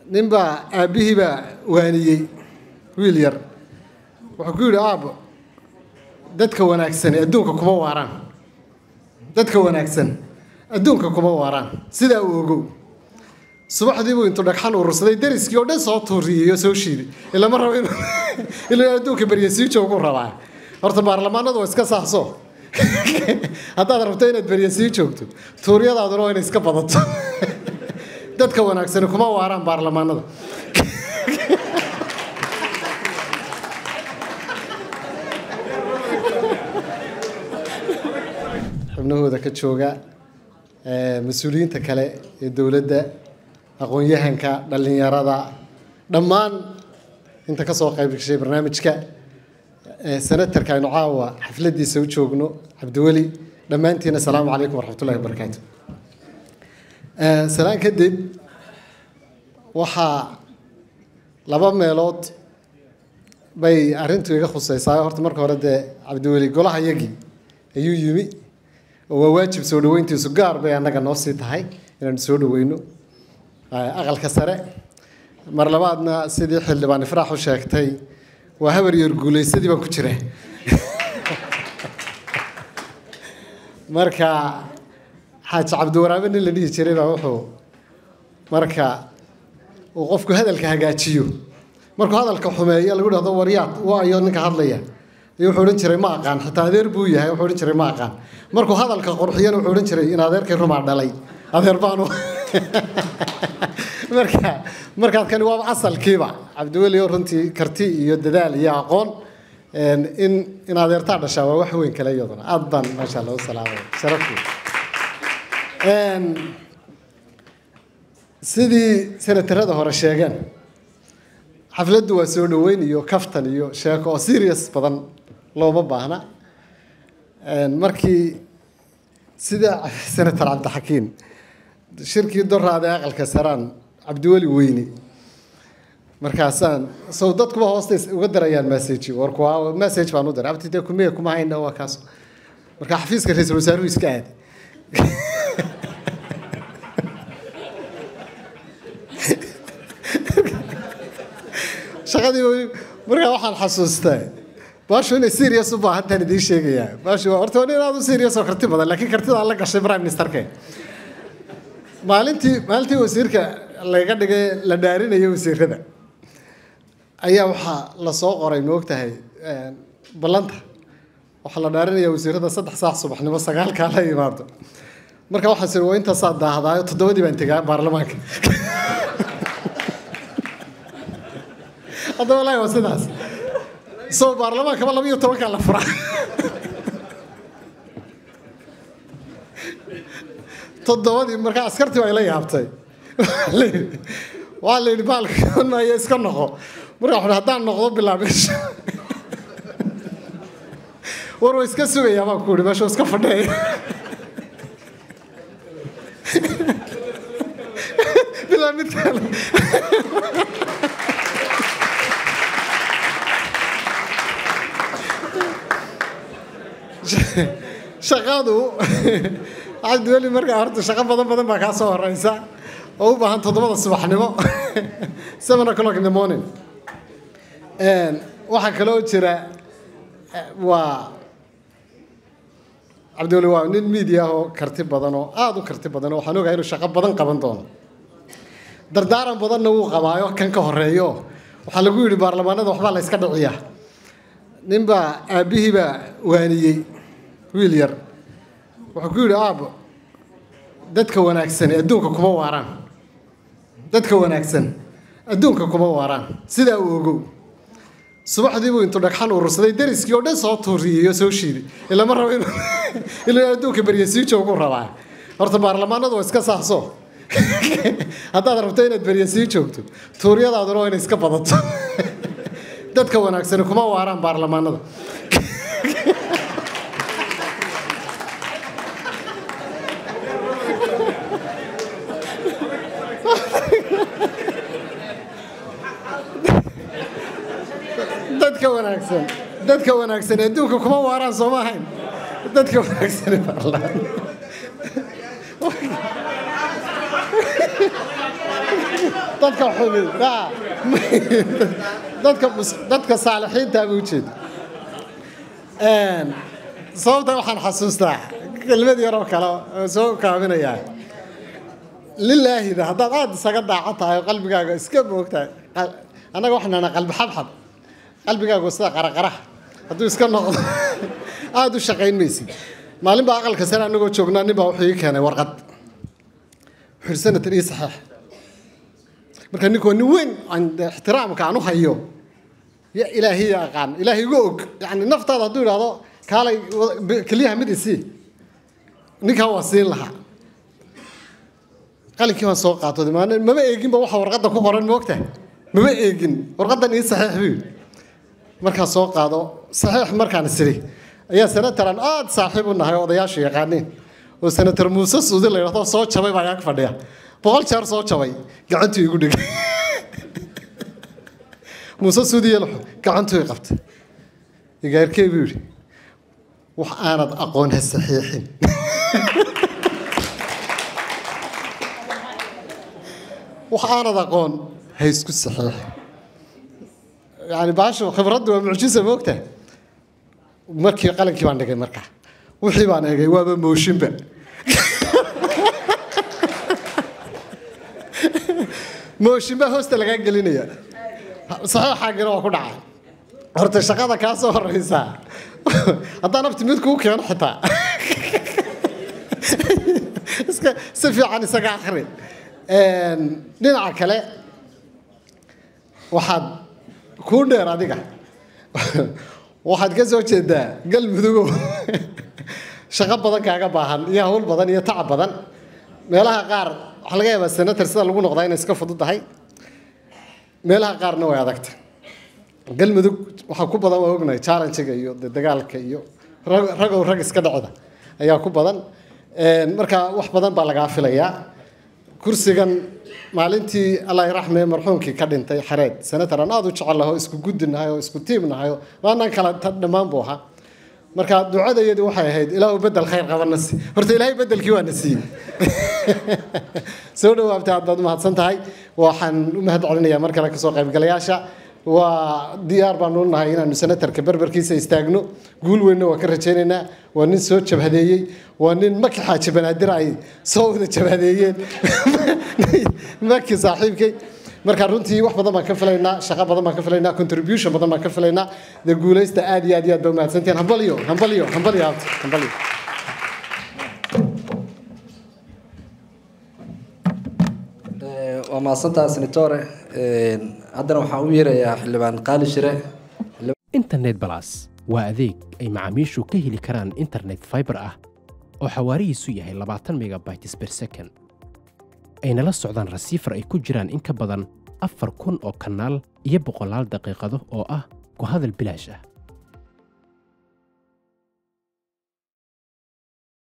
ninbaa aabbihii baa waaniyey wiil yar wuxuu ku yidhi aabbo dadka wanaagsani adduunka kuma waaraan dadka wanaagsan adduunka kuma waaraan sidaa uu ogow subaxdii buu intuu dhagxan urursaday dariskii oo dhan soo tuuriyey oo soo shiiday ilama rabo inuu inuu adduunka berye sii joogu rabaa horta baarlamaanadu waa iska saahso haddaad rabto inaad berye sii joogto tuuryadaaduna waa inay iska badato dadka wanaagsani kuma waaraan baarlamaanada xubnahooda ka jooga mas-uuliyiinta kale ee dowladda aqoon-yahanka dhallinyarada dhammaan inta ka soo qayb gashay barnaamijka senatarka aynu caawa xafladiisa u joogno cabdiweli dhammaantiin asalaamu calaykum waraxmatullahi wabarakaatu salaan kadib waxaa laba meelood bay arrintu iga khusaysaa horta marka hore dee cabdiweli golaha yagii ayuu yimi oo waa waajib soo dhaweyntiisu gaar bay annaga noo sii tahay inaanu soo dhaweyno aqalka sare mar labaadna sidii xildhibaan ifraax u sheegtay waa habar yar guulaysadii baan ku jira marka xaaji cabdiwaraabe nin la dhihi jiray baa wuxuu marka uu qofku hadalka hagaajiyo markuu hadalka xumeeyo lagu dhahdo waryaad waayo ninka hadlaya ayuu wuxuu odhan jiray ma aqaan xitaa adeer buu yahay wuxuu odhan jiray ma aqaan markuu hadalka qurxiyana wuxuu odhan jiray in adeerkay rumaa dhalay adeer baanu marka markaad kani waaba asalkiiba cabdiweli oo runtii karti iyo dadaal iyo aqoon in in adeertaa dhashaa waa wax weyn kale iyaduna aad baan maasha allah u salaamay sharafku sidii senatarada hore sheegeen xafladdu waa soo dhaweyn iyo kaftan iyo sheeko oo serious badan looma baahna markii sida senator cabdixakiin shirkii doraade aqalka saraan cabdiweli weyne markaasaan sow dadkuba hoosta uga darayaan message war kuwa message baan u diray abti dee kumiya kuma hayna waa kaas marka xafiiska ra-iisul wasaaruhu iska aaday shaqadii markaa waxaan xasuustaa baashu inay serious u baahantaan idiin sheegayaa baashu horta waa nin aad u serious oo karti badan laakiin kartida aan la gashay prime ministerke maalintii maalintii wasiirka laga dhigay la dhaarinayo wasiirada ayaa waxaa lasoo qoray ma ogtahay ballanta waxaa la dhaarinaya wasiirada saddex saac subaxnimo sagaalkaa la yimaado marka waxaa siri waa intaasaa daahdaayo toddobadii baan tegaa baarlamaanka hadda walahi waa sidaas soo baarlamaankaba laba iyo tobankaa la furaa toddobadii markaa askartii waa ila yaabtay waa la yidhi baalka maayo iska noqo marka waxu haddaan noqdo bilaabisha war waa iska sugayaa baan ku yidhi meesha iska fadheeya bilaa mid kale shaqadu cabdiweli markaa horta shaqo badan badan baa kaa soo horeysa oo u baahan toddobada subaxnimo seven o'clock in the morning waxaa kaloo jira waa cabdiweli waa nin media ah oo karti badan oo aada u karti badan oo waxaan ogahay inuu shaqo badan qaban doono dardaaran badanna wuu qabaayo kan ka horeeyo waxaa lagu yidhi baarlamaanada waxbaa la iska dhiciyaa ninbaa aabbihii baa waaniyey wiil yar wuxuu ku yidhi aabbo dadka wanaagsani adduunka kuma waaraan dadka wanaagsan adduunka kuma waaraan sidaa uu ogow subaxdii buu intuu dhagxan urursaday dariskii oo dhan soo tuuriyey oo soo shiiday ilama rabo inuu inuu adduunka berye sii joogu rabaa horta baarlamaanadu waa iska saahso haddaad rabto inaad berye sii joogto tuuryadaaduna waa inay iska badato dadka wanaagsani kuma waaraan baarlamaanada dadka wanaagsan dadka wanaagsan adduunka kuma waaraan soo ma ahayn dadka wanaagsan baarlaan dadka xumi aa, dadka mus- dadka saalixiinta buu ujeeda Een, sababta waxaan xasuustaa kelmad yaroo kale oo soo kaabinayaa lilaahida haddaad aada isaga daaco tahay oo qalbigaaga iska moogtahay qal- annaga waxaan nahnaa qalbi xabxab qalbigaagu sida qaraqara hadduu iska noqdo aada u shaqayn maysid maalin baa aqalka sare annagoo joognaa nin baa wuxuu ii keenay warqad wuxuu yidhi senator ii saxeex marka ninku waa nin weyn aan dee ixtiraamka aan u hayo ya ilaahiya aqaan ilaahay igu og yani naftaada hadduu idhaahdo kaalay wa- b- keliyaha mid isii ninkan waa siin lahaa qalinkii baan soo qaato maan mama eeginba waxa warqadda ku qoran moogta mama eegin warqaddan ii saxiix buu yidhi markaan soo qaado saxiix markaan isiri ayaa senator aan aada saaxiib u nahay oo odayaashu yaqaaniin oo senator muuse suudi la yidhahdo soo jabay baa yaag fadhiya boqol jeer soo jabay gacantuu igu dhigay muuse suudi yelxo gacantuu i qabtay igaarkee buu yidhi wax aanad aqoon ha saxiixin wax aanad aqoon ha isku saxiixin yani baashu khibraddu waa mucjisa moogta markii qalankii baan dhigay markaa wixii baan eegay waaba mooshinba mooshinba hoosta lagaa gelinaya saxiixaagina waa ku dhacay horta shaqada kaa soo horeysaa haddaan abti mid kuu keeno xitaa iska si fiican isaga akhri Een, dhinaca kale waxaad kuu dheer adiga waxaad ka soo jeedaa galmudugow shaqo badan kaaga baahan iyo hawl badan iyo tacab badan meelaha qaar waxaa laga yaabaa senator sida lagu noqdaa inay iska fududahay meelaha qaarna way adagta galmudug waxaa ku badan waa ognahay challenge-ga iyo de dagaalka iyo rag- ragow rag iska dhacda ayaa ku badan Een, marka wax badan baa lagaa filayaa kursigan maalintii allah iraxme marxuumkii ka dhintay xareed senator aan aada u jecel laho isku guddi nahay oo isku tiim nahay oo maanaan kala ta- dhammaan buu ahaa marka ducadayadu waxay ahayd ilaahu bedel khayr qabana si horta ilaahay bedelkii waa na siiyey soo dhawaabta aad baad u mahadsan tahay waxaan u mahad celinayaa mar kale kasoo qaybgalayaasha waa diyaar baanu u nahay inaanu senatarka berberkiisa istaagno guul weynna waa ka rajaynaynaa waa nin soo jabhadeeyey waa nin maki xaaji banaadir ay soo wada jabhadeeyeen maki saaxiibkay marka runtii wax badan baan ka filaynaa shaqo badan baan ka filaynaa contribution badan baan ka filaynaa dee guulaysta aad iyo aad iyo aad baa umahadsantihiin hambalyo hambalyo hambalyo abti hambalyo Eh, waa mahadsantaha senatore Een, haddana waxaan u yeerayaa xildhibaan qaali shire internet balas waa adeeg ay macaamiishu ka heli karaan internet fiber ah oo xawaarihiisu yahay 20 megabytes per second ayna la socdaan rasiifar ay ku jiraan in ka badan afar kun oo kanaal iyo boqolaal daqiiqado oo ah ku hadal bilaash ah